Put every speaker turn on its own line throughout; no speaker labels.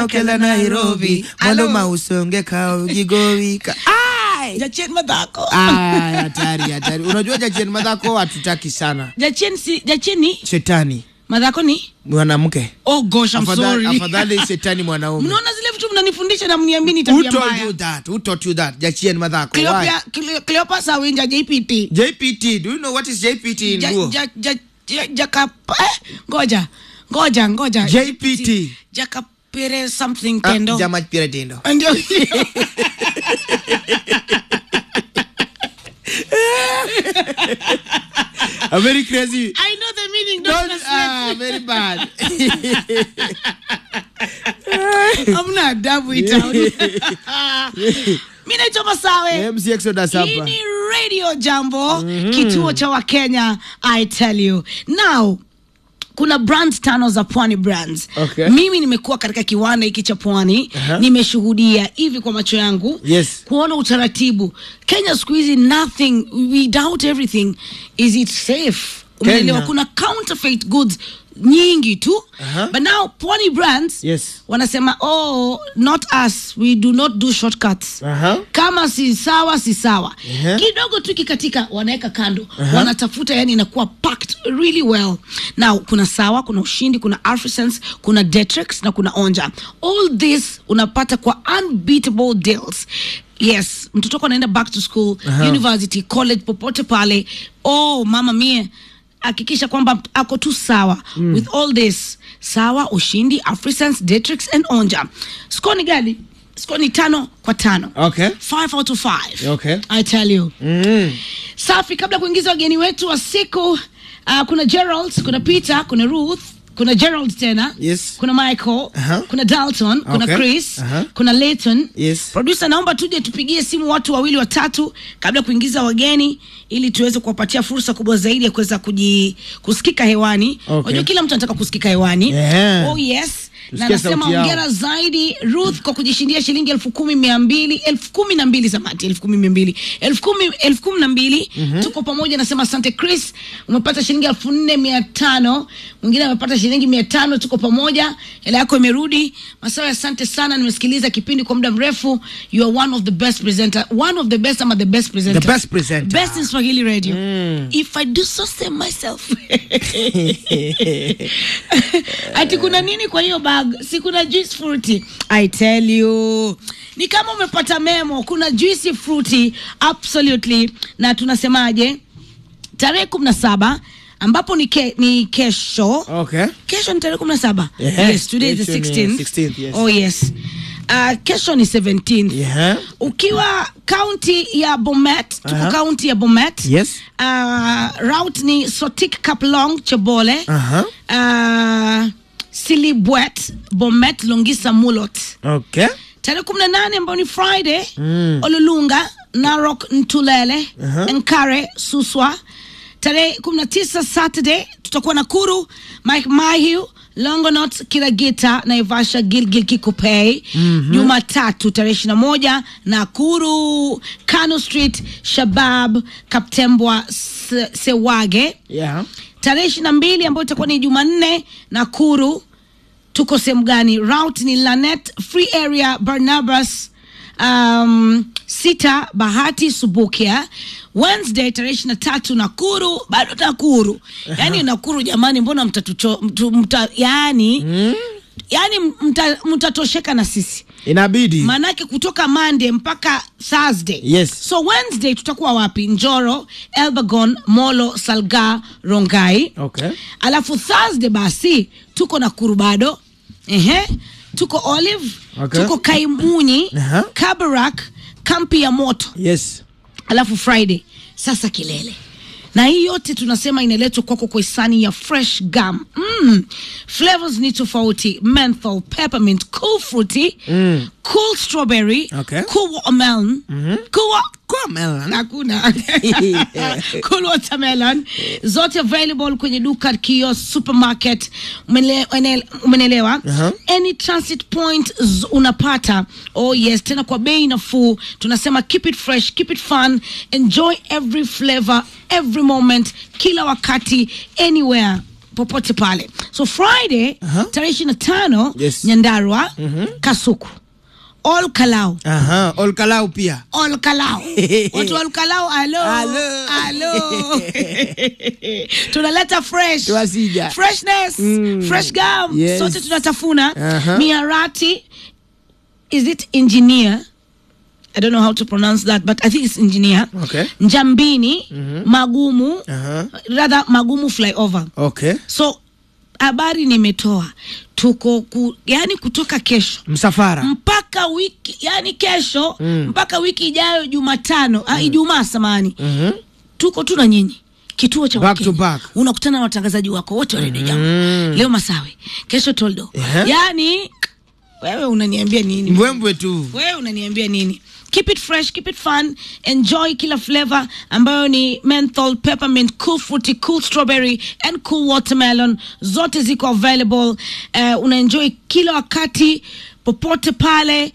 kela Nairobi mwaloma usonge kaugigowika Ai!
Jachien madhako.
Ai, hatari hatari unajua jachien madhako hatutaki sana
Jachien si Jachien ni
shetani
madhako ni?
mwanamke
Oh gosh, I'm
afadhali,
sorry.
afadhali shetani mwanaume
Mnaona zile vitu mnanifundisha na mniamini
who
tabia
told you
mbaya.
that who taught you that jachien madhako why
Cleopatra Cle- Cleopas Awinja JPT.
jpt do you know what is jpt in
Ja-
Luo?
ja- ja- ja- Jakap eh, ngoja. Ngoja ngoja.
JPT.
Jakapere something
Ah,
tendo.
jama pira tendo
Ndio.
I'm very crazy
I know the meaning, don't
Don't,
translate.
ah, very bad
Hamna adabu itaoni. Mimi naitwa Masawe.
MC Exodus
Hii
hapa
ni Radio Jambo, kituo cha Wakenya, I tell you. Now, kuna brands tano za Pwani Brands.
Okay.
Mimi nimekuwa katika kiwanda hiki cha Pwani,
Aha.
nimeshuhudia hivi kwa macho yangu
Yes.
kuona utaratibu. Kenya siku hizi nothing, we doubt everything. Is it safe? Umeelewa?
Kenya.
Kuna counterfeit goods nyingi tu
Aha.
but now Pwani Brands
Yes.
wanasema oh, not us, we do not do shortcuts
Aha.
kama si sawa si sawa
Ehe.
kidogo tu kikatika wanaweka kando wanatafuta yani inakuwa packed really well now kuna sawa kuna ushindi kuna afrisense kuna detrix na kuna onja all this unapata kwa unbeatable deals yes mtoto wako anaenda back to school university college popote pale oh mama mie hakikisha kwamba ako tu sawa mm. with all this sawa ushindi afrisense detrix and onja score ni gani score ni tano kwa tano
Okay.
five out of five
Okay.
i tell you
Mm.
safi kabla ya kuingiza wageni wetu wa siku uh, kuna gerald kuna peter kuna ruth kuna gerald tena
Yes.
kuna michael
Aha.
kuna dalton kuna
Okay.
chris
Aha.
kuna layton
Yes.
producer naomba tuje tupigie simu watu wawili watatu kabla ya kuingiza wageni ili tuweze kuwapatia fursa kubwa zaidi ya kuweza kuji kusikika hewani
Okay.
unajua kila mtu anataka kusikika hewani
Yeah.
oh yes na
Tusikie
nasema
sauti yao.
ongera zaidi ruth kwa kujishindia shilingi elfu kumi mia mbili elfu kumi na mbili samati elfu kumi mia mbili elfu kumi elfu kumi na mbili tuko pamoja nasema asante chris umepata shilingi elfu nne mia tano mwingine amepata shilingi mia tano tuko pamoja hela yako imerudi masawe asante sana nimesikiliza kipindi kwa muda mrefu you are one of the best presenter one of the best ama the best presenter
The best presenter.
best in swahili radio if i do so say myself ati kuna nini kwa hiyo bag si kuna juice fruity i tell you ni kama umepata memo kuna juice fruity absolutely na tunasemaje tarehe kumi na saba ambapo ni, ke, ni kesho
Okay.
kesho ni tarehe kumi na saba
Yeah,
yes today is the
kesho ni
16th.
16th, yes.
oh yes uh, kesho ni 17th
Yeah.
ukiwa kaunti ya bomet tuko
Aha.
kaunti ya bomet
Yes.
uh, route ni sotik kaplong chebole
Aha.
uh, silibwet bomet longisa mulot
Okay.
tarehe kumi na nane ambayo ni friday mm. olulunga narok ntulele
Aha.
nkare suswa tarehe kumi na tisa saturday tutakuwa na kuru mike mahiu longonot kiragita naivasha gilgil kikupei jumatatu tarehe ishiri na moja nakuru kano street shabab kaptembwa Se- sewage
Yeah.
tarehe ishiri na mbili ambayo itakuwa ni jumanne nakuru tuko sehemu gani route ni lanet free area barnabas um, sita bahati subukia wednesday tarehe ishiri na tatu nakuru bado nakuru yaani nakuru jamani mbona mtatucho mtu, mta, yaani mm. yaani mta- mtatosheka na sisi
Inabidi.
maanake kutoka monday mpaka thursday
Yes.
so wednesday tutakuwa wapi njoro elbagon molo salga rongai
Okay.
alafu thursday basi tuko na kuru bado ehe tuko olive
Okay.
tuko kaimunyi
Aha.
kabarak kampi ya moto
Yes.
alafu friday sasa kilele na hii yote tunasema inaletwa kwako kwa hisani ya fresh gum mm. flavors ni tofauti menthol peppermint cool fruity mm. cool strawberry
Okay.
cool watermelon mm-hmm. cool wa-
Kwa melon.
hakuna cool watermelon zote available kwenye duka kiosk supermarket Umele- ene- umenelewa
Aha.
any transit point z- unapata oh yes tena kwa bei nafuu tunasema keep it fresh keep it fun enjoy every flavor every moment kila wakati anywhere popote pale so friday
Aha.
tarehe ishiri na tano
Yes.
nyandarwa kasuku all kalau
Aha, olkalau pia
all kalau watu wa olkalau alo
Alo.
alo tunaleta fresh
Tuwasija.
freshness
Mm.
fresh gum
Yes.
sote tunatafuna
Aha.
miarati is it engineer I don't know how to pronounce that, but I think it's engineer.
Okay.
Njambini, Magumu,
Aha.
rather Magumu flyover.
okay
So habari nimetoa, tuko ku, yani kutoka kesho
msafara
mpaka wiki yani kesho mpaka wiki ijayo Jumatano ah, Ijumaa samani
Mhm.
tuko tu na nyinyi kituo cha
Back to
Wakenya.
back.
unakutana na watangazaji wako wote wa redio jambo leo Masawe, kesho Toldo
Yeah.
yani wewe unaniambia nini?
mbwembwe tu
wewe unaniambia nini keep it fresh keep it fun enjoy kila flavor ambayo ni menthol peppermint cool fruity cool strawberry and cool watermelon zote ziko available uh, unaenjoy kila wakati popote pale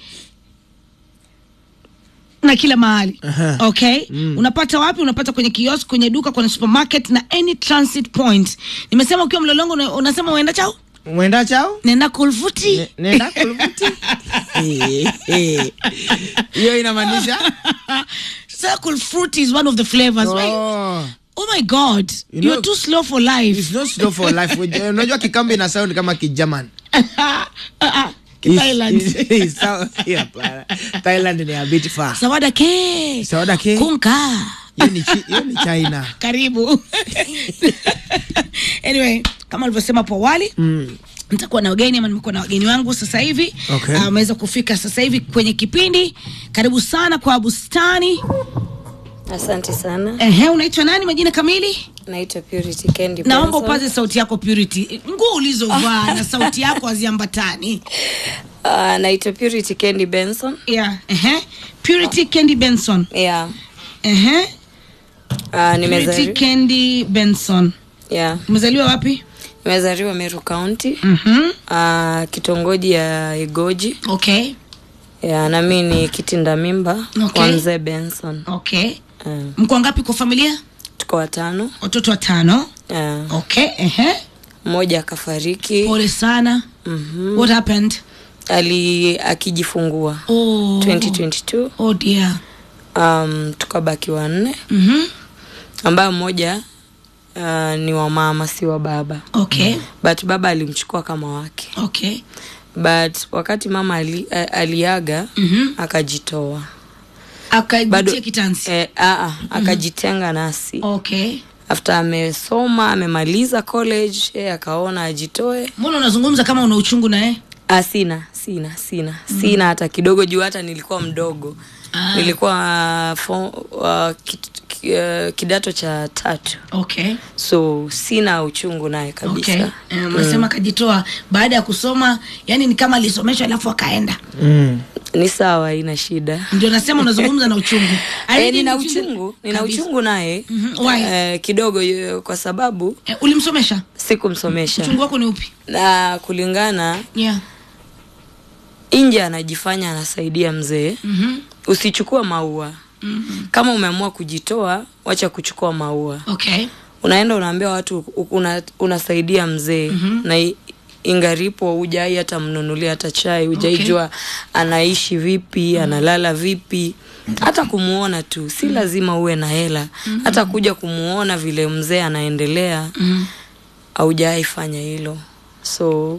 na kila mahali
Aha.
okay unapata wapi unapata kwenye kiosk kwenye duka kwenye supermarket na any transit point nimesema ukiwa mlolongo una- unasema uenda chao
mwenda chao
nenda kulfuti
Ne- nenda kulvuti hiyo inamaanisha
circle fruit is one of the flavors Why-
oh.
oh my god
You
you
know-
are too slow for life
It's not slow for life Unajua- unajua kikambi ina sound kama kijaman
uh-uh.
It's-
Thailand.
it's- it's sound- yeah, hapana. thailand ni a bit far
sawada ke
Sawada ke.
kunka
hiyo ni chi- hiyo ni china
karibu anyway kama alivyosema hapo awali
mm.
nitakuwa na wageni ama nimekuwa na wageni wangu sasa hivi
Okay.
Ah, wameweza kufika sasa hivi kwenye kipindi karibu sana kwa bustani
Asante sana.
Ehe, unaitwa nani majina kamili
Naitwa Purity Candy.
naomba
Benson.
upaze sauti yako purity nguo ulizovaa na sauti yako haziambatani
Ah, naitwa Purity Candy Benson.
yeah. Ehe. purity candy benson
Yeah.
Ehe.
Ah,
purity
nimezari...
candy benson
yeah.
umezaliwa wapi
Nimezaliwa Meru County.
Mhm.
Ah, kitongoji ya Igoji.
okay
Yeah, na mimi ni kitinda mimba
Okay.
wa mzee Benson.
okay
Ah,
mko ngapi kwa familia
tuko watano.
watoto watano
Ah,
okay Ehe.
mmoja akafariki.
pole sana
Mhm.
what happened
Ali akijifungua
oh.
2022.
oh dear
Um, tukabaki wanne
Mhm.
ambayo mmoja uh, ni wa mama si wa baba.
okay
but baba alimchukua kama wake
okay
but wakati mama ali, a- aliaga
Mhm.
akajitoa
akajitia kitansi
eh, aa, akajitenga nasi
okay
after amesoma amemaliza college eh, akaona ajitoe
mbona unazungumza kama una uchungu naye
ah, sina sina sina sina hata kidogo juu hata nilikuwa mdogo
Ah.
nilikuwa uh, fo, uh, ki, ki, uh, kidato cha tatu
okay
so sina uchungu naye kabisa
okay Eh, umesema akajitoa baada ya kusoma yani ni kama alisomeshwa alafu akaenda
Mm.
ni sawa ina shida
ndio nasema unazungumza na uchungu I
Eh,
really
nina
need
uchungu nina
Kabisa.
uchungu naye
Mhm, why?
eh, kidogo eh, kwa sababu
Eh, ulimsomesha
sikumsomesha
uchungu wako ni upi
na kulingana
yeah
nje anajifanya anasaidia mzee
Mhm.
usichukua maua
Mhm.
kama umeamua kujitoa wacha kuchukua maua
okay
unaenda unaambia watu u- una, unasaidia mzee na i- ingaripo hujai hata mnunulia hata chai hujaijua anaishi vipi analala vipi hata kumuona tu si lazima uwe na hela hata kuja kumuona vile mzee anaendelea
Mhm.
haujawai fanya hilo so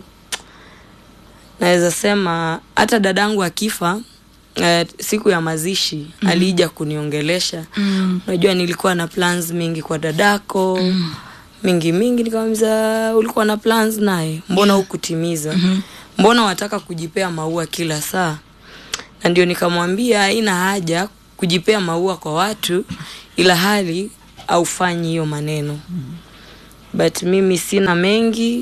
naweza sema hata dadangu akifa eh, siku ya mazishi mm. alija kuniongelesha
Mm.
unajua nilikuwa na plans mingi kwa dadako mm. mingi mingi nikamwambia ulikuwa na plans naye mbona yeah. hukutimiza mm-hmm. mbona wataka kujipea maua kila saa na ndio nikamwambia haina haja kujipea maua kwa watu ila hali aufanyi hiyo maneno but mimi sina mengi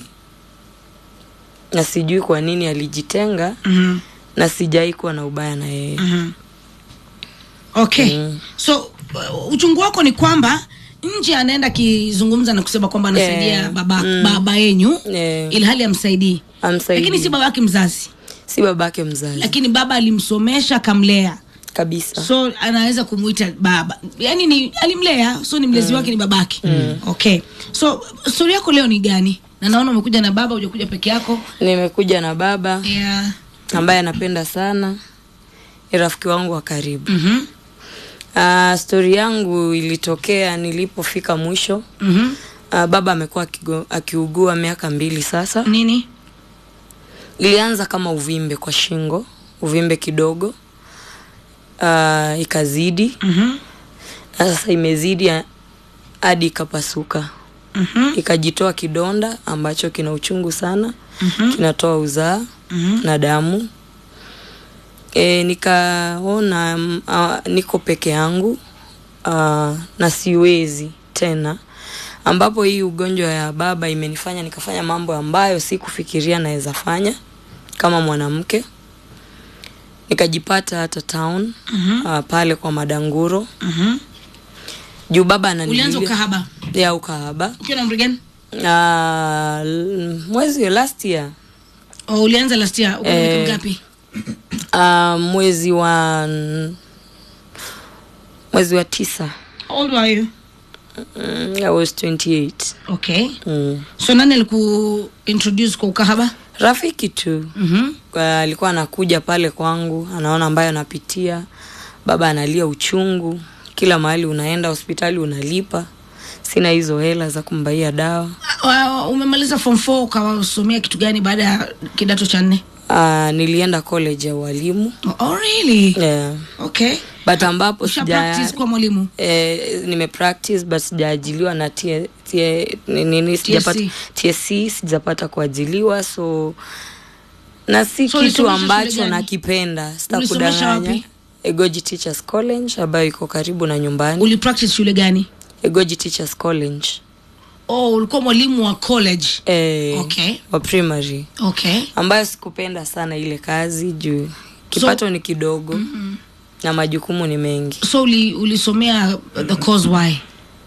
na sijui kwa nini alijitenga
Mhm.
na sijai kuwa na ubaya na yeye
Mhm. okay
Mm.
so uh, uchungu wako ni kwamba nje anaenda akizungumza na kusema kwamba anasaidia
Yeah.
baba,
Mm.
baba yenyu
Yeah.
ili hali amsaidii
Amsaidii.
lakini si baba yake mzazi
si babake mzazi
lakini baba alimsomesha akamlea
kabisa
so anaweza kumuita baba yani ni alimlea so ni mlezi wake ni babake okay so stori yako leo ni gani na naona umekuja na baba ujakuja peke yako
nimekuja na baba
yeah.
ambaye anapenda sana ni rafiki wangu wa karibu
mm-hmm.
uh, stori yangu ilitokea nilipofika mwisho
Mm-hmm.
uh, baba amekuwa akigo- akiugua miaka mbili sasa
nini
ilianza kama uvimbe kwa shingo uvimbe kidogo uh, ikazidi
mm-hmm.
na sasa imezidi ya- hadi ikapasuka
Mm-hmm.
ikajitoa kidonda ambacho kina uchungu sana mm-hmm. kinatoa uzaa
Mm-hmm.
na damu e, nikaona mm, ah, niko peke yangu uh, na siwezi tena ambapo hii ugonjwa ya baba imenifanya nikafanya mambo ambayo sikufikiria naweza fanya kama mwanamke nikajipata hata town
Mhm.
uh, pale kwa madanguro
Mm-hmm.
juu baba
ulianza
ananilia
ukahaba
ya ukahaba
ukiwa na umri gani
uh, l- mwezi last year
oh, ulianza last year uko na
Eh.
miaka mingapi
uh, mwezi wa mwezi wa tisa
How old were you
mm, I was 28
okay
mm.
so nani aliku introduce kwa ukahaba
rafiki tu
mm-hmm.
uh, alikuwa anakuja pale kwangu anaona ambayo anapitia baba analia uchungu kila mahali unaenda hospitali unalipa sina hizo hela za kumbaia dawa
uh, umemaliza form 4 ukawasomea kitu gani baada ya kidato cha nne
uh, nilienda college ya ualimu
oh, really
yeah.
okay
but ambapo
usha
sija
practice kwa mwalimu
eh, nime practice but sijaajiliwa na T- T- nini sijapata TSC sijapata kuajiliwa so na si
So
kitu
ulisomesha shule
ambacho
gani?
nakipenda
Ulisomesha
sitakudanganya
wapi?
Egoji Teachers College ambayo iko karibu na nyumbani
uli practice shule gani
Egoji Teachers College
oh ulikuwa mwalimu wa college
eh,
Okay.
wa primary
okay
ambayo sikupenda sana ile kazi juu kipato ni kidogo mm-hmm. na majukumu ni mengi
so uli, ulisomea the cause why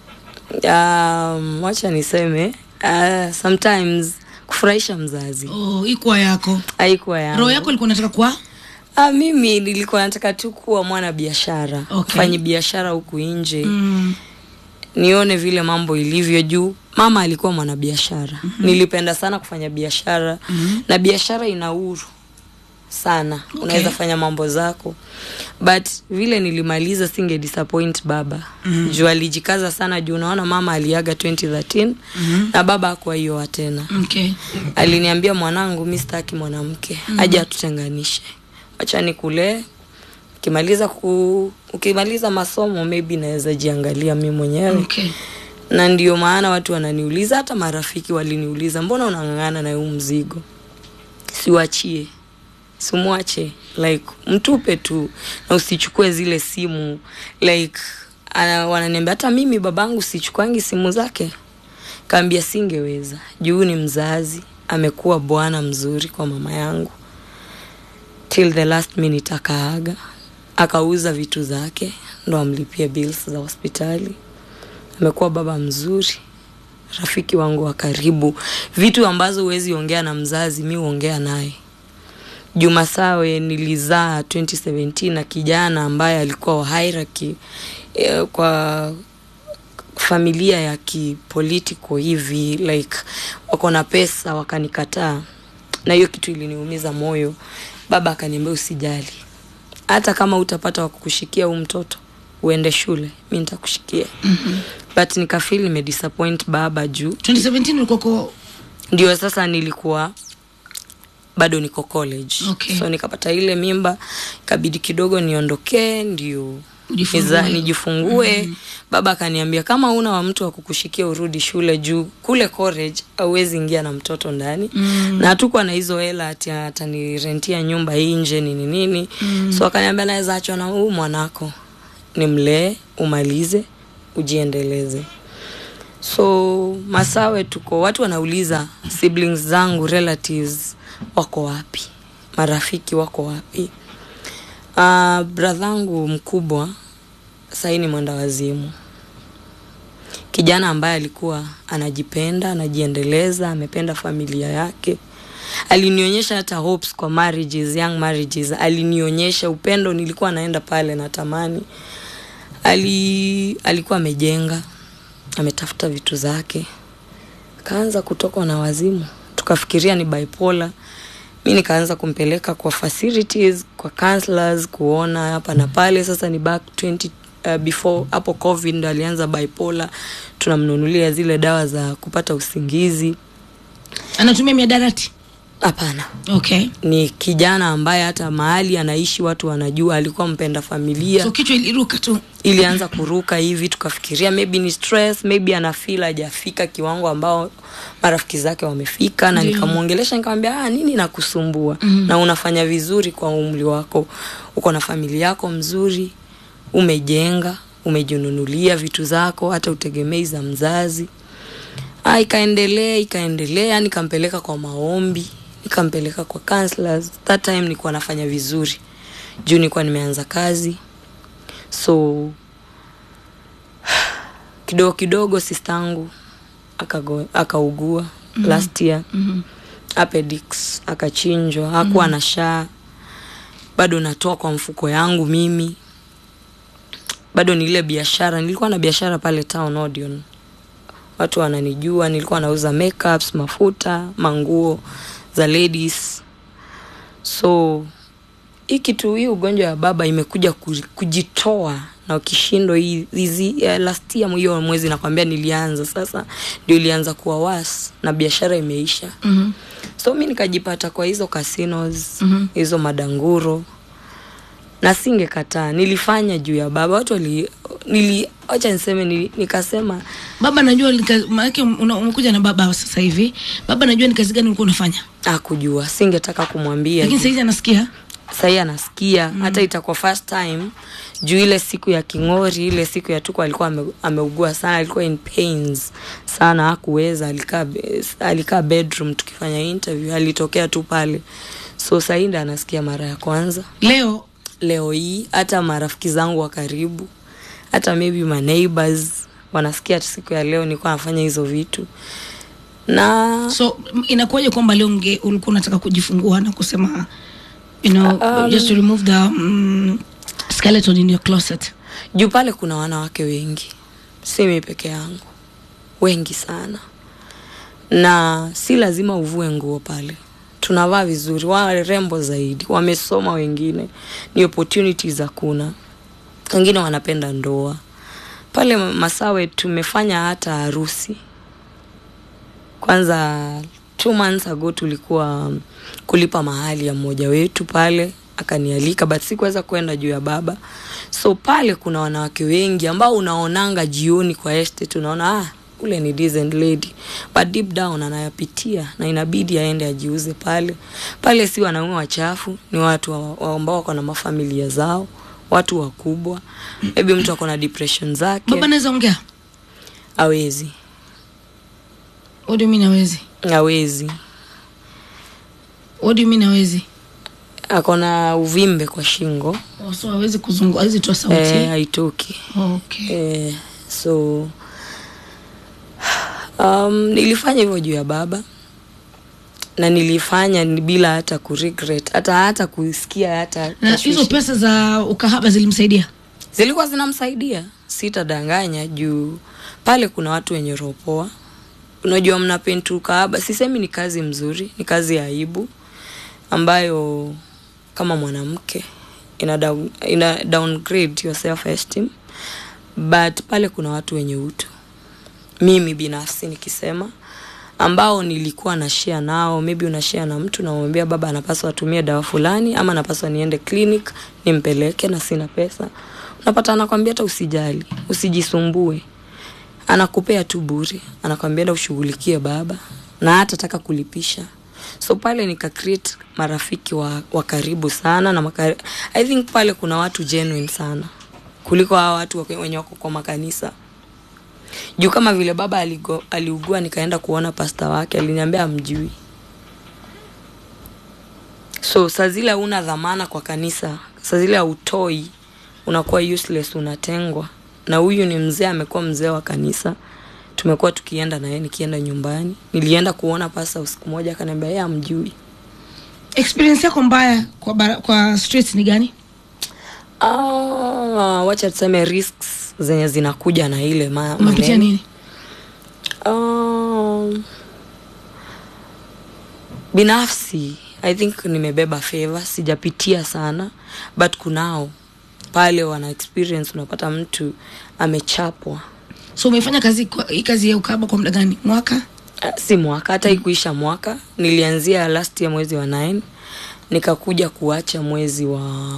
um, wacha niseme uh, sometimes kufurahisha mzazi
oh, ikuwa yako
haikuwa yangu.
roho yako ilikuwa nataka kuwa
Ah, mimi nilikuwa nataka tu kuwa mwana biashara
Okay.
fanyi biashara huku nje
mm.
nione vile mambo ilivyo juu mama alikuwa mwanabiashara mm-hmm. nilipenda sana kufanya biashara mm-hmm. na biashara ina uhuru sana okay. unaweza fanya mambo zako but vile nilimaliza singe disappoint baba mm-hmm. juu alijikaza sana juu unaona mama aliaga 2013 mm-hmm. na baba akuwa hiyo tena
okay
aliniambia mwanangu mi sitaki mwanamke mm. aje atutenganishe wacha nikulee ukimaliza ku ukimaliza masomo maybe naweza jiangalia mi mwenyewe
okay
na ndio maana watu wananiuliza hata marafiki waliniuliza mbona unang'ang'ana na huu mzigo siwachie simwache like mtupe tu na usichukue zile simu like ana, wananiambia hata mimi babangu sichukwangi simu zake kaambia singeweza juu ni mzazi amekuwa bwana mzuri kwa mama yangu till the last minute akaaga akauza vitu zake ndo amlipie bills za hospitali amekuwa baba mzuri rafiki wangu wa karibu vitu ambazo huwezi ongea na mzazi mi huongea naye juma sawe nilizaa 2017 na kijana ambaye alikuwa wa hierarchy eh, kwa familia ya kipolitico hivi like wako na pesa wakanikataa na hiyo kitu iliniumiza moyo baba akaniambia usijali hata kama utapata wakukushikia huu mtoto uende shule mi nitakushikia mm-hmm. but nikafil nimedisappoint baba juu
2017 ulikuwa ko
ndio sasa nilikuwa bado niko college
Okay.
so nikapata ile mimba ikabidi kidogo niondokee ndio
Ujifungue.
niza- nijifungue mm-hmm. baba akaniambia kama una wa mtu wa kukushikia urudi shule juu kule college auwezi ingia na mtoto ndani mm. na hatukuwa na hizo hela ati atanirentia nyumba nje nini nini mm. so akaniambia naweza achwa na huu mwanako nimlee umalize ujiendeleze so masawe tuko watu wanauliza siblings zangu relatives wako wapi marafiki wako wapi uh, bradhangu mkubwa sahii ni mwenda wazimu kijana ambaye alikuwa anajipenda anajiendeleza amependa familia yake alinionyesha hata hopes kwa marriages young marriages alinionyesha upendo nilikuwa naenda pale natamani ali alikuwa amejenga ametafuta vitu zake akaanza kutokwa na wazimu tukafikiria ni bipolar mi nikaanza kumpeleka kwa facilities kwa counselors kuona hapa na pale sasa ni back 20 uh, before hapo covid ndo alianza bipolar tunamnunulia zile dawa za kupata usingizi
anatumia miadarati
hapana
okay
ni kijana ambaye hata mahali anaishi watu wanajua alikuwa mpenda familia
so kichwa iliruka tu
ilianza kuruka hivi tukafikiria maybe ni stress maybe ana feel hajafika kiwango ambao marafiki zake wamefika na
Ndio.
nikamwongelesha nikamwambia ah, nini nakusumbua mm-hmm. na unafanya vizuri kwa umri wako uko na familia yako mzuri umejenga umejinunulia vitu zako hata utegemei za mzazi ah, ikaendelea ikaendelea nikampeleka kwa maombi nikampeleka kwa counselors that time nilikuwa nafanya vizuri juu nilikuwa nimeanza kazi so kidogo kidogo sistangu akago- akaugua mm-hmm. last year
Mhm.
appendix akachinjwa hakuwa mm-hmm. na shaa bado natoa kwa mfuko yangu mimi bado ni ile biashara nilikuwa na biashara pale town Odeon watu wananijua nilikuwa nauza makeups mafuta manguo za ladies so hii kitu hii ugonjwa ya baba imekuja ku- kujitoa na ukishindwa hii hizi eh, last year hiyo mwezi nakwambia nilianza sasa ndio ilianza kuwa was na biashara imeisha
Mhm.
so mi nikajipata kwa hizo casinos
Mhm.
hizo madanguro na singekataa nilifanya juu ya baba watu wali nili wacha niseme nili, nikasema
baba najua nika- maanake una- umekuja na baba sasa hivi baba najua ni kazi gani ulikuwa unafanya
akujua singetaka kumwambia
lakini
juu-
sahizi anasikia
sahii anasikia mm. hata itakuwa first time juu ile siku ya kingori ile siku ya tuko alikuwa ame, ameugua sana alikuwa in pains sana hakuweza alikaa be- alikaa bedroom tukifanya interview alitokea tu pale so sahii ndo anasikia mara ya kwanza
leo
leo hii hata marafiki zangu wa karibu hata maybe my neighbors wanasikia siku ya leo nilikuwa nafanya hizo vitu na
so m- inakuwaje kwamba leo unge ulikuwa unataka kujifungua na kusema you know
Um,
just to remove the mm, skeleton in your closet
juu pale kuna wanawake wengi si mi peke yangu wengi sana na si lazima uvue nguo pale tunavaa vizuri warembo zaidi wamesoma wengine ni opportunities hakuna wengine wanapenda ndoa pale masawe tumefanya hata harusi kwanza two months ago tulikuwa um, kulipa mahali ya mmoja wetu pale akanialika but sikuweza kwenda juu ya baba so pale kuna wanawake wengi ambao unaonanga jioni kwa estate unaona ah, ule ni decent lady but deep down anayapitia na inabidi aende ajiuze pale pale si wanaume wachafu ni watu wa- wa- ambao wako na mafamilia zao watu wakubwa maybe mtu ako na depression zake
baba naweza ongea
awezi
what do you mean hawezi
awezi
what do you mean hawezi
ako na uvimbe kwa shingo
oh, so hawezi kuzungu hawezi toa sauti
eh, haitoki
okay
eh, so um, nilifanya hivyo juu ya baba na nilifanya ni bila hata kuregret hata hata kusikia hata
na
tashwishi.
hizo pesa za ukahaba zilimsaidia
zilikuwa zinamsaidia sitadanganya juu pale kuna watu wenye roho poa unajua mnapentu kaaba sisemi ni kazi mzuri ni kazi ya aibu ambayo kama mwanamke ina, down, ina downgrade your self esteem but pale kuna watu wenye utu mimi binafsi nikisema ambao nilikuwa na share nao maybe una share na mtu namwambia baba anapaswa atumie dawa fulani ama anapaswa niende clinic nimpeleke na sina pesa unapata anakwambia hata usijali usijisumbue anakupea tu bure anakwambia enda ushughulikie baba na hata taka kulipisha so pale nika create marafiki wa, wa karibu sana na makari, i think pale kuna watu genuine sana kuliko hawa watu wake- wenye wako kwa makanisa juu kama vile baba aligo, aliugua nikaenda kuona pasta wake aliniambia amjui so saa zile una dhamana kwa kanisa saa zile hautoi unakuwa useless unatengwa na huyu ni mzee amekuwa mzee wa kanisa tumekuwa tukienda naye nikienda nyumbani nilienda kuona pasta usiku moja akaniambia yeye amjui
experience yako mbaya kwa, bara, kwa streets ni gani
ah, wacha tuseme risks zenye zinakuja na ile ma,
umepitia
maneno.
nini
Um, binafsi i think nimebeba favor sijapitia sana but kunao pale wana experience unapata mtu amechapwa
so umefanya kazi kwa- hii kazi ya ukaba kwa muda gani mwaka
Ah, si mwaka hata ikuisha mwaka nilianzia last year mwezi wa 9 nikakuja kuacha mwezi wa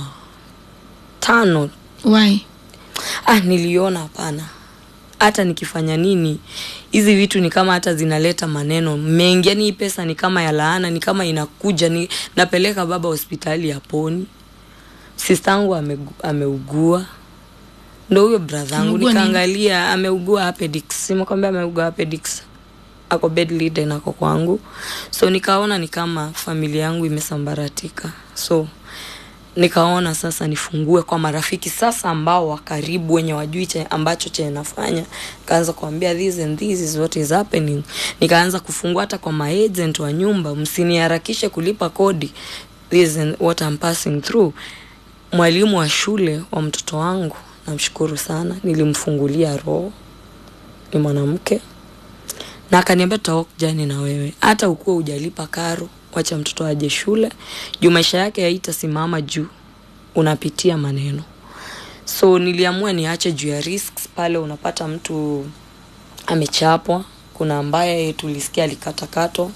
tano
why
ah, niliona hapana hata nikifanya nini hizi vitu ni kama hata zinaleta maneno mengi yani hii pesa ni kama ya laana ni kama inakuja ni napeleka baba hospitali ya poni sistangu amegu, ameugua ndo huyo bradhangu
Ameugua nini?
nikaangalia ameugua appendix simekwambia ameugua appendix ako bedridden ako kwangu so nikaona ni kama familia yangu imesambaratika so nikaona sasa nifungue kwa marafiki sasa ambao wa karibu wenye wajui che ambacho chenye nafanya nikaanza kuambia this and this is what is happening nikaanza kufungua hata kwa maagent wa nyumba msiniharakishe kulipa kodi this is what I'm passing through mwalimu wa shule wa mtoto wangu namshukuru sana nilimfungulia roho ni mwanamke na akaniambia tutawalk jani na wewe hata ukuwa ujalipa karo wacha mtoto aje shule juu maisha yake haitasimama juu unapitia maneno so niliamua niache juu ya risks pale unapata mtu amechapwa kuna ambaye tulisikia alikatakatwa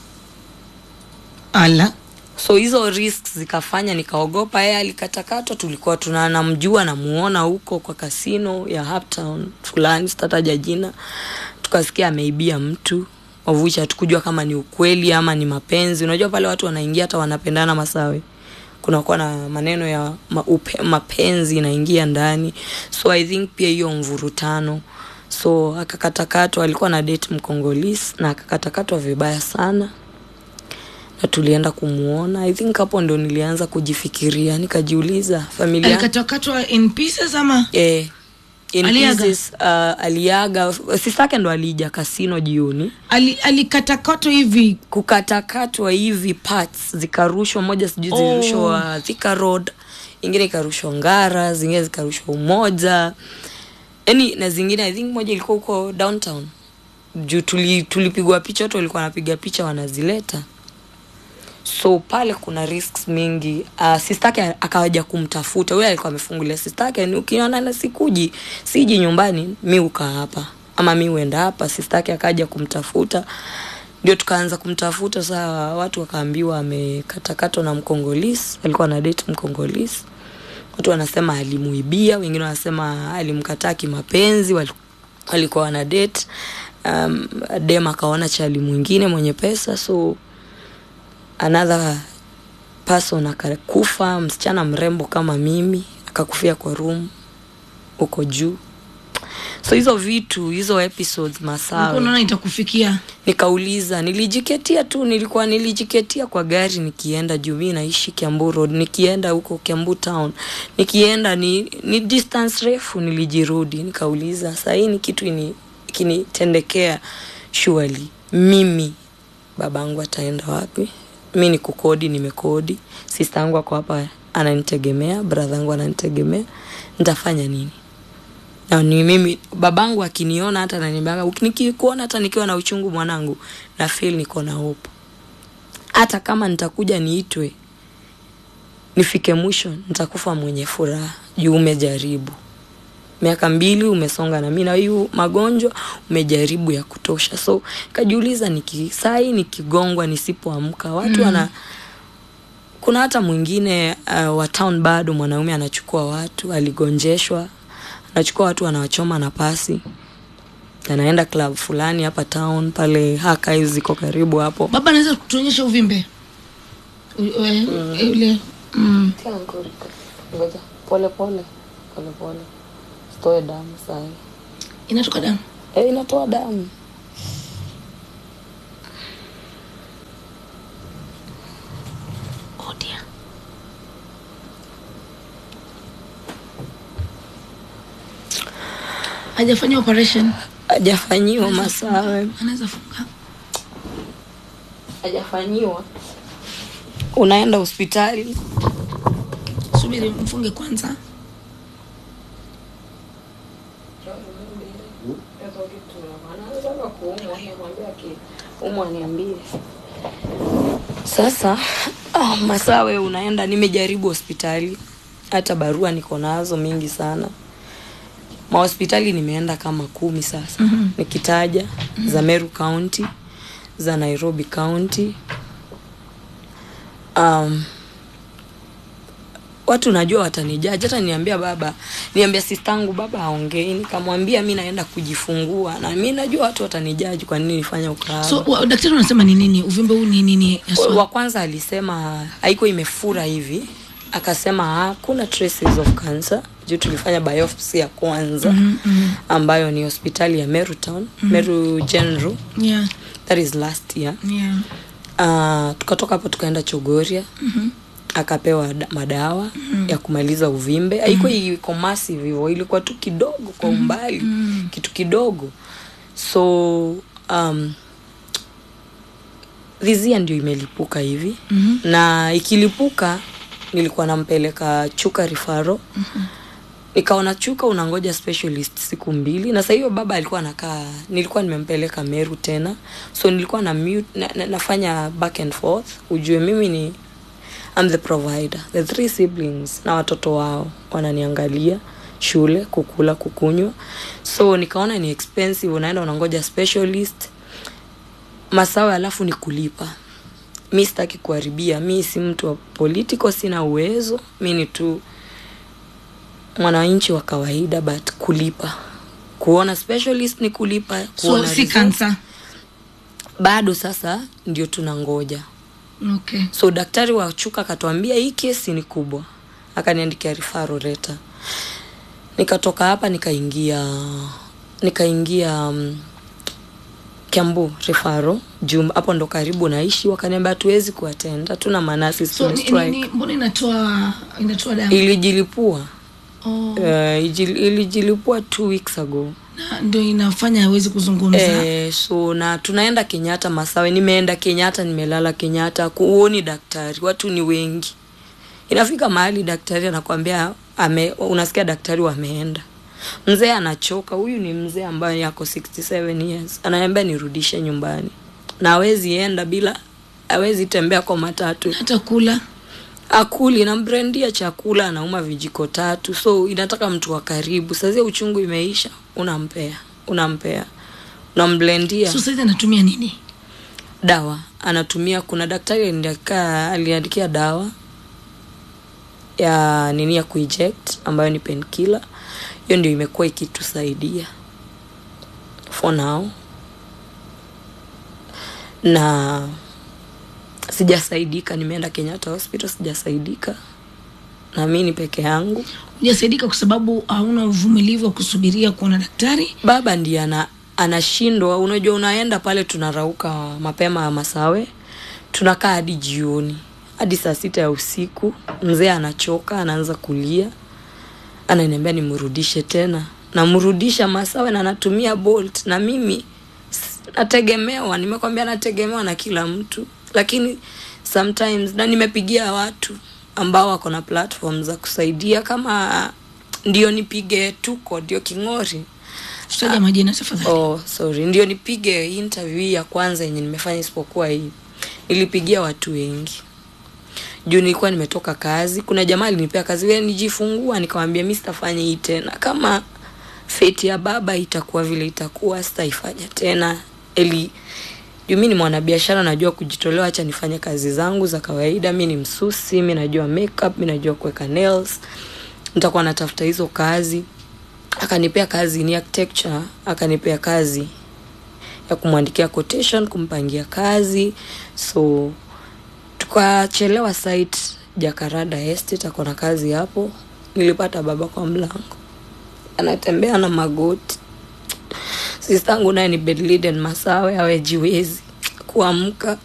ala
so hizo risks zikafanya nikaogopa yeye alikatakatwa tulikuwa tunanamjua namuona huko kwa kasino ya uptown fulani sitataja jina tukasikia ameibia mtu wavucha hatukujua kama ni ukweli ama ni mapenzi unajua pale watu wanaingia hata wanapendana masawe kunakuwa na maneno ya ma, upe, mapenzi inaingia ndani so i think pia hiyo mvurutano so akakatakatwa alikuwa na date mkongolis na akakatakatwa vibaya sana na tulienda kumuona i think hapo ndo nilianza kujifikiria nikajiuliza familia
alikatwakatwa in pieces ama
eh, in
Aliaga?
pieces, uh, aliaga sistake ndo alija kasino jioni
Ali, alikatakatwa hivi
kukatakatwa hivi parts zikarushwa moja sijui
Oh.
zilirushwa Thika road ingine ikarushwa ngara zingine zikarushwa umoja yani na zingine i think moja ilikuwa huko downtown juu tuli, tulipigwa picha watu walikuwa wanapiga picha wanazileta so pale kuna risks mingi uh, sistake akawaja kumtafuta huyo alikuwa amefungulia sistake ni ukiona na sikuji siji nyumbani mi ukaa hapa ama mi uenda hapa sistake akaja kumtafuta ndio tukaanza kumtafuta saa watu wakaambiwa amekatakatwa na mkongolis alikuwa na date mkongolis watu wanasema alimuibia wengine wanasema alimkataa kimapenzi wali- walikuwa wana date um, dem akaona chali mwingine mwenye pesa so another person akakufa msichana mrembo kama mimi akakufia kwa room huko juu so hizo vitu hizo episodes
ulikuwa
masawe
unaona itakufikia
nikauliza nilijiketia tu nilikuwa nilijiketia kwa gari nikienda juu mi naishi kiambu road nikienda huko kiambu town nikienda ni, ni distance refu nilijirudi nikauliza sahii ni kitu ini- ikinitendekea surely mimi babangu ataenda wapi mi ni kukodi nimekodi sista yangu ako hapa ananitegemea bradha yangu ananitegemea nitafanya nini na ni mimi babangu akiniona hata ananiambianga nikikuona hata nikiwa na uchungu mwanangu na feel niko na hope hata kama nitakuja niitwe nifike mwisho nitakufa mwenye furaha juu umejaribu miaka mbili umesonga na mi na hiyu magonjwa umejaribu ya kutosha so kajiuliza niki sai nikigongwa nisipoamka watu mm. wana kuna hata mwingine uh, wa town bado mwanaume anachukua watu aligonjeshwa anachukua watu anawachoma na pasi anaenda club fulani hapa town pale haka ziko karibu hapo
baba anaweza kutuonyesha uvimbe U- we- ule mm.
ngoja pole pole pole pole sitoe damu sai
inatoka damu
e, inatoa damu
oh dear. hajafanya operation
hajafanyiwa masawe
anaweza funga
hajafanyiwa unaenda hospitali
subiri mfunge kwanza
umwa niambie sasa oh, masawe unaenda nimejaribu hospitali hata barua niko nazo mingi sana mahospitali nimeenda kama kumi sasa mm-hmm. nikitaja mm-hmm. za meru county za nairobi county um, watu najua watanijaji hata niambia baba niambia sistangu baba aongei nikamwambia mi naenda kujifungua na mi najua watu watanijaji kwa nini nifanya ukahaba
so wa, daktari unasema ni nini uvimbe huu ni nini haswa?
wa kwanza alisema haiko imefura hivi akasema hakuna traces of cancer juu tulifanya biopsy ya kwanza mm-hmm. ambayo ni hospitali ya meru town mm-hmm. meru general
yeah,
that is last year
yeah.
uh, tukatoka hapo tukaenda chogoria mm-hmm. akapewa da- madawa mm-hmm. ya kumaliza uvimbe haikuwa mm-hmm. iko massive hivyo ilikuwa tu kidogo kwa umbali mm-hmm. kitu kidogo so um, vizia ndio imelipuka hivi mm-hmm. na ikilipuka nilikuwa nampeleka chuka rifaro mm-hmm. nikaona chuka unangoja specialist siku mbili na saa hiyo baba alikuwa anakaa nilikuwa nimempeleka meru tena so nilikuwa na, mute, na, na nafanya back and forth ujue mimi ni I'm the provider the three siblings na watoto wao wananiangalia shule kukula kukunywa so nikaona ni expensive unaenda unangoja specialist masawe alafu ni kulipa mi sitaki kuharibia mi si mtu wa political sina uwezo mi ni tu mwananchi wa kawaida but kulipa kuona specialist ni kulipa
so
kuona
si
result.
kansa
bado sasa ndio tunangoja
okay
so daktari wa chuka akatuambia hii kesi ni kubwa akaniandikia rifaro reta nikatoka hapa nikaingia nikaingia um, kiambu rifaro juu hapo ndo karibu naishi wakaniambia hatuwezi kuatend hatuna manasi
so ni, ni, ni, mbona inatoa inatoa damu
ilijilipua
oh,
uh, ijil- ilijilipua two weeks ago
na ndio inafanya awezi kuzungumza
Eh, so na tunaenda kenyatta masawe nimeenda kenyatta nimelala kenyatta kuoni daktari watu ni wengi inafika mahali daktari anakwambia ame, unasikia daktari wameenda mzee anachoka huyu ni mzee ambaye yako 67 years anaambia nirudishe nyumbani na awezi enda bila awezi tembea kwa matatu
hata kula
akuli nambrendia chakula anauma vijiko tatu so inataka mtu wa karibu sazia uchungu imeisha unampea unampea unamblendia
so saizi anatumia nini
dawa anatumia kuna daktari aliniandikia aliniandikia dawa ya nini ya kueject ambayo ni penkiller hiyo ndio imekuwa ikitusaidia for now na sijasaidika nimeenda kenyatta hospital sijasaidika na mi ni peke yangu
hujasaidika kwa sababu hauna uvumilivu wa kusubiria kuona daktari
baba ndiye ana anashindwa unajua unaenda pale tunarauka mapema ya masawe tunakaa hadi jioni hadi saa sita ya usiku mzee anachoka anaanza kulia ananiambia nimrudishe tena namrudisha masawe na natumia bolt na mimi s- nategemewa nimekwambia nategemewa na kila mtu lakini sometimes na nimepigia watu ambao wako na platform za kusaidia kama ndio nipige tuko ndio king'ori
tutaja majina tafadhali
oh, sorry ndio nipige interview hii ya kwanza yenye nimefanya isipokuwa hii nilipigia watu wengi juu nilikuwa nimetoka kazi kuna jamaa alinipea kazi we nijifungua nikamwambia mi sitafanya hii tena kama feti ya baba itakuwa vile itakuwa sitaifanya tena eli juu mi ni mwanabiashara najua kujitolewa hacha nifanye kazi zangu za kawaida mi ni msusi mi najua makeup mi najua kuweka nails nitakuwa natafuta hizo kazi akanipea kazi ni architecture akanipea kazi ya kumwandikia quotation kumpangia kazi so tukachelewa site jakarada estate ako na kazi hapo nilipata baba kwa mlango anatembea na magoti sistangu naye ni bedliden masawe awejiwezi kuamka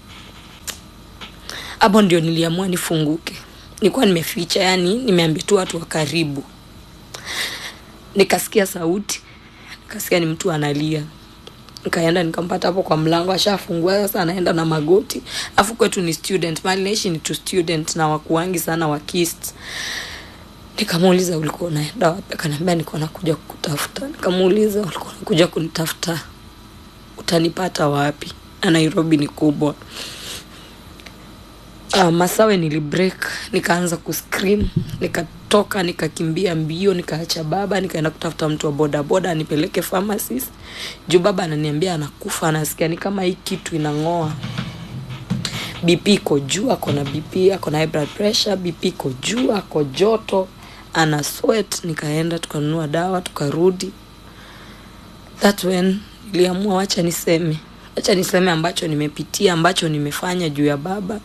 hapo ndio niliamua nifunguke nilikuwa nimeficha yani nimeambia tu watu wa karibu nikasikia sauti nikasikia ni mtu analia nikaenda nikampata hapo kwa mlango ashafungua sasa anaenda na magoti afu kwetu ni student mali naishi ni tu student na wakuangi sana wakist nikamuuliza ulikuwa unaenda wapi akaniambia niko nakuja kukutafuta nikamuuliza ulikuwa nakuja kunitafuta utanipata wapi na nairobi ni kubwa uh, masawe nilibreak nikaanza kuscream nikatoka nikakimbia mbio nikaacha baba nikaenda kutafuta mtu wa bodaboda anipeleke pharmacist juu baba ananiambia anakufa anasikia ni kama hii kitu inang'oa bp iko juu ako na bp ako na high blood pressure bp iko juu ako joto ana sweat nikaenda tukanunua dawa tukarudi that when niliamua wacha niseme wacha niseme ambacho nimepitia ambacho nimefanya juu ya baba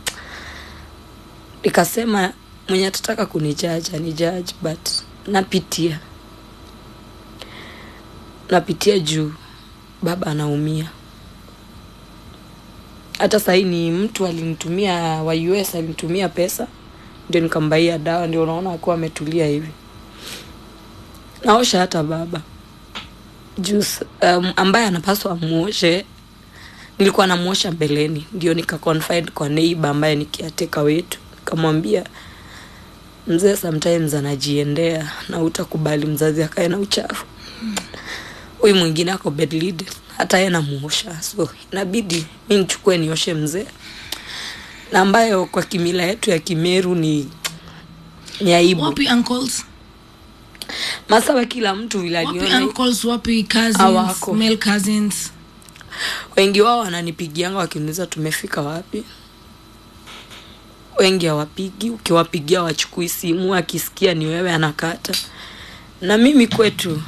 nikasema mwenye atataka kunijaji anijaji but napitia napitia juu baba anaumia hata sahii ni mtu alinitumia wa us alinitumia pesa ndio nikambaia dawa ndio unaona akuwa ametulia hivi naosha hata baba juu um, ambaye anapaswa amuoshe nilikuwa namuosha mbeleni ndio nika confide kwa neighbor ambaye ni kiateka wetu nikamwambia mzee sometimes anajiendea na utakubali mzazi akae na uchafu huyu mwingine ako bedlid hata ye namuosha so inabidi mi nichukue nioshe mzee na ambayo kwa kimila yetu ya kimeru ni ni aibu
wapi uncles
masawa kila mtu vile
wapi
aliona
uncles wapi cousins
Hawako.
male cousins
wengi wao wananipigianga wakiniuliza tumefika wapi wengi hawapigi ukiwapigia wachukui simu akisikia ni wewe anakata na mimi kwetu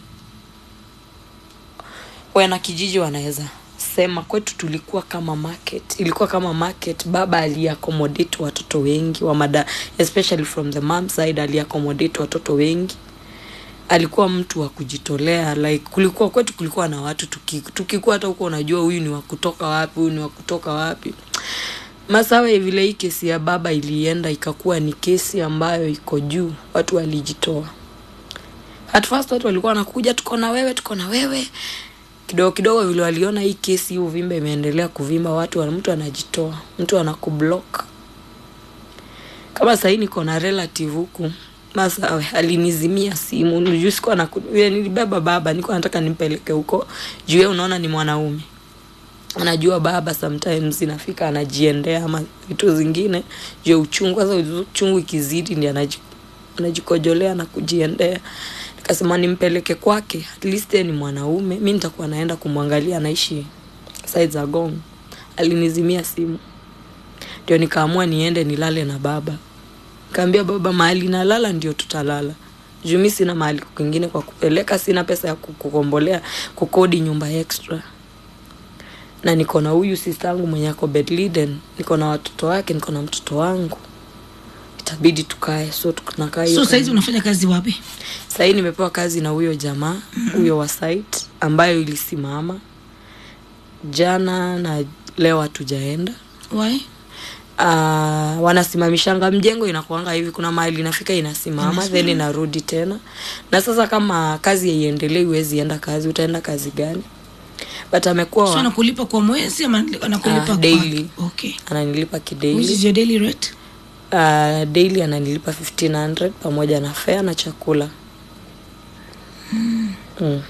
wana kijiji wanaweza sema kwetu tulikuwa kama market ilikuwa kama market baba aliaccommodate watoto wengi wa mada especially from the mom side aliaccommodate watoto wengi alikuwa mtu wa kujitolea like kulikuwa kwetu kulikuwa na watu tuki- tukikuwa hata huko unajua huyu ni wa kutoka wapi huyu ni wa kutoka wapi masawe vile hii kesi ya baba ilienda ikakuwa ni kesi ambayo iko juu watu walijitoa at first watu walikuwa wanakuja tuko na wewe tuko na wewe kidogo kidogo vile waliona hii kesi hii uvimbe imeendelea kuvimba watu wa- mtu anajitoa mtu anakublock kama sahii niko na relative huku masawe alinizimia simu juu sikuwa naku- vile nilibeba baba niko nataka nimpeleke huko juu yeye unaona ni mwanaume anajua baba sometimes inafika anajiendea ama vitu zingine juu ya uchungu sasa uchungu ikizidi ndi anaji, anajikojolea na kujiendea nikasema nimpeleke kwake at least yeye ni mwanaume mi nitakuwa naenda kumwangalia anaishi side za gong alinizimia simu ndio nikaamua niende nilale na baba kaambia baba mahali nalala ndio tutalala juu mi sina mahali kwingine kwa kupeleka sina pesa ya ku- kukombolea kukodi nyumba extra na niko na huyu sistangu mwenye ako bedliden niko na watoto wake niko na mtoto wangu itabidi tukae so tunakaa hiyo
so
kama-
saizi unafanya kazi wapi
sahii nimepewa kazi na huyo jamaa huyo wa site ambayo ilisimama jana na leo hatujaenda
why
uh, wanasimamishanga mjengo inakuanga hivi kuna mahali inafika inasimama
Inasimama.
then inarudi tena na sasa kama kazi haiendelei huwezi enda kazi utaenda kazi gani but amekuwa
so
wa-
anakulipa kwa mwezi ama anakulipa
Ah,
kwa-
daily.
okay
ananilipa
which is
kidaily
your daily rate
uh, daily ananilipa 1500 pamoja na fare na chakula mm.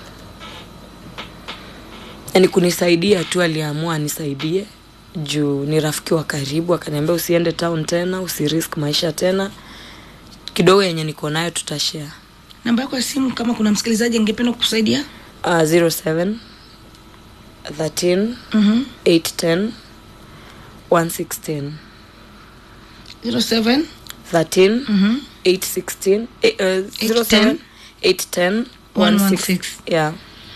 yani kunisaidia tu aliamua anisaidie juu ni rafiki wa karibu akaniambia usiende town tena usirisk maisha tena kidogo yenye niko nayo tutashare
namba yako ya simu kama kuna msikilizaji angependa kukusaidia
uh, 07 13
Mhm.
810 116
07
13
Mhm.
816 eh, uh, 07 810
116.
yeah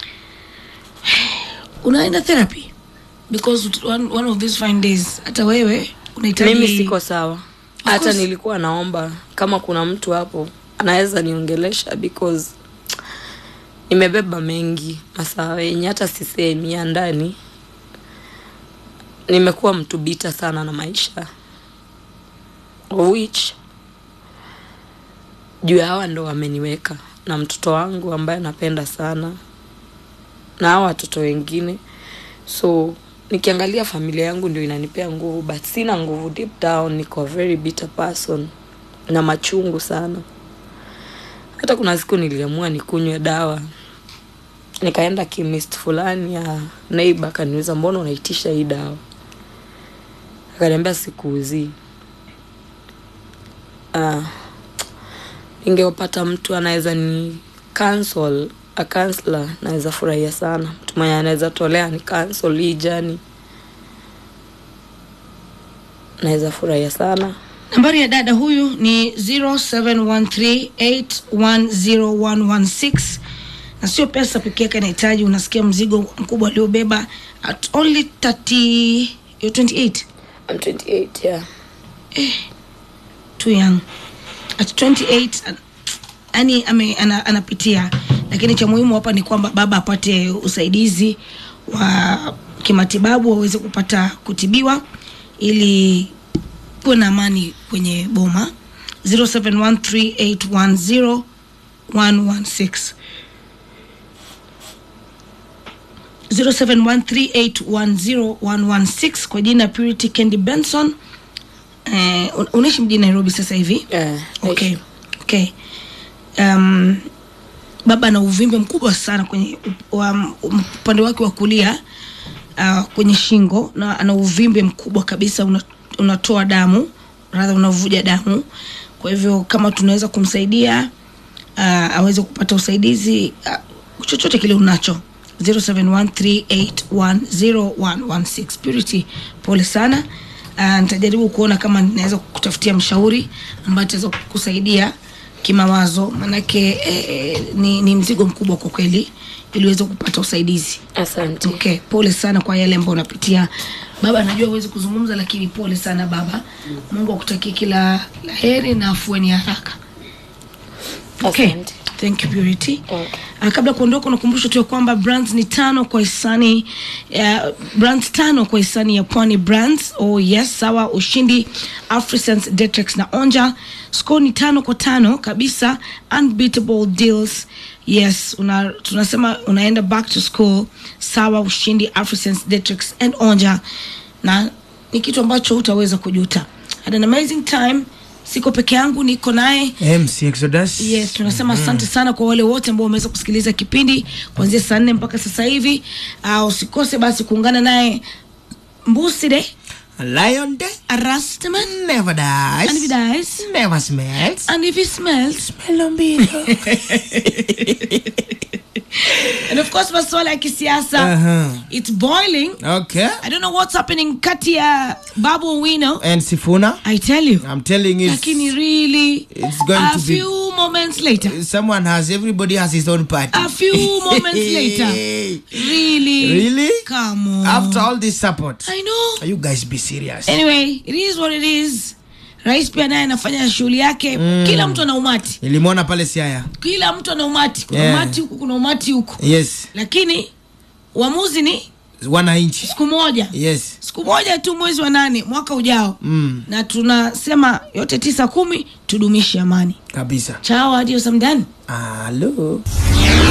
unaenda therapy because ut- one, one of these fine days hata wewe unahitaji
mimi siko sawa hata
course.
nilikuwa naomba kama kuna mtu hapo anaweza niongelesha because nimebeba mengi masaa yenye hata sisemi ya ndani nimekuwa mtu bita sana na maisha of which juu ya hawa ndo wameniweka na mtoto wangu ambaye napenda sana na hawa watoto wengine so nikiangalia familia yangu ndio inanipea nguvu but sina nguvu deep down niko a very bitter person na machungu sana hata kuna siku niliamua nikunywe dawa nikaenda chemist fulani ya neighbor akaniuliza mbona unaitisha hii dawa akaniambia sikuuzii uh, ingepata mtu anaweza ni cancel a counselor naweza furahia sana mtu mwenye anaweza tolea ni cancel hii jani naweza furahia sana
nambari ya dada huyu ni 0713810116 na sio pesa peke yake anahitaji unasikia mzigo mkubwa aliobeba at only 30 you're 28
I'm 28 yeah
too young at 28 yani ame, ana, anapitia lakini cha muhimu hapa ni kwamba baba apate usaidizi wa kimatibabu waweze kupata kutibiwa ili kuwe na amani kwenye boma 0713810116 0713810116 kwa jina Purity Candy Benson eh, un- unaishi mjini Nairobi sasa hivi
yeah
okay. Okay. Um, baba ana uvimbe mkubwa sana kwenye up- wa- upande wake wa kulia uh, kwenye shingo na ana uvimbe mkubwa kabisa una, unatoa damu radha unavuja damu kwa hivyo kama tunaweza kumsaidia uh, aweze kupata usaidizi uh, chochote kile unacho 0713810116 purity pole sana uh, nitajaribu kuona kama ninaweza kutafutia mshauri ambaye ataweza kusaidia kimawazo manake eh, ni, ni mzigo mkubwa kwa kweli ili uweze kupata usaidizi
asante
okay pole sana kwa yale ambayo unapitia baba najua huwezi kuzungumza lakini pole sana baba mungu akutakie kila la heri na afueni haraka okay
Asante.
thank you purity
Okay.
Uh, kabla ya kuondoka unakumbusha tu ya kwamba brands ni tano kwa hisani uh, brands tano kwa hisani ya pwani brands oh yes sawa ushindi afrisense detrix na onja score ni tano kwa tano kabisa unbeatable deals yes una, tunasema unaenda back to school sawa ushindi afrisense detrix and onja na ni kitu ambacho utaweza kujuta had an amazing time siko peke yangu niko naye
MC Exodus.
yes tunasema asante sana kwa wale wote ambao wameweza kusikiliza kipindi kuanzia saa nne mpaka sasa hivi uh, usikose basi kuungana naye mbuside
A lion day
arastaman
never dies.
and if he dies
Never smells.
and if he smells
Smell mbili.
and of course masuala ya kisiasa
Uh-huh.
it's boiling
Okay.
i don't know what's happening kati ya babu wino
And Sifuna,
i tell you
I'm telling you,
lakini really
it's going
a
to be-
few moments later
someone has, everybody has his own party.
a few moments later really
Really?
come on
After all this support,
i know
you guys be serious.
anyway it is what it is rais pia naye anafanya shughuli yake mm. kila mtu ana umati
Nilimwona pale Siaya.
kila mtu ana umati kuna
Yeah.
umati huku kuna umati huku
Yes.
lakini uamuzi ni
Wananchi.
siku moja
Yes.
siku moja tu mwezi wa nane mwaka ujao
Mm.
na tunasema yote tisa kumi tudumishe amani
Kabisa.
chao hadi samdani
Hello.